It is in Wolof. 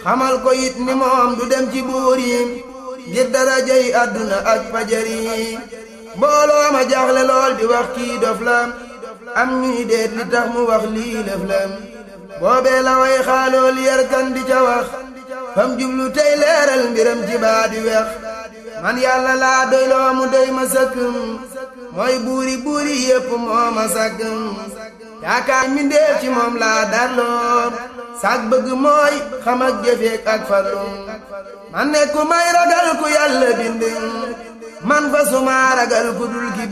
xamal ko it ni moom du dem ci buur yi ngir darajay àdduna ak fajar yi mbooloo ma jaaxle lool di wax kii dof la am ñuy deet li tax mu wax lii lëf la boobee la way xaalool yarkan di ca wax fam jublu tey leeral mbiram ci baa di wex man yàlla laa doyloo mu doy ma sëkk mooy buuri buuri yépp moo ma sàkk yaakaar mbindeef ci moom laa darloo sag bëgg mooy xam ak jëfeek ak farlu man ne ku may ragal ku yàlla bind man fa suma ragal ku dul ki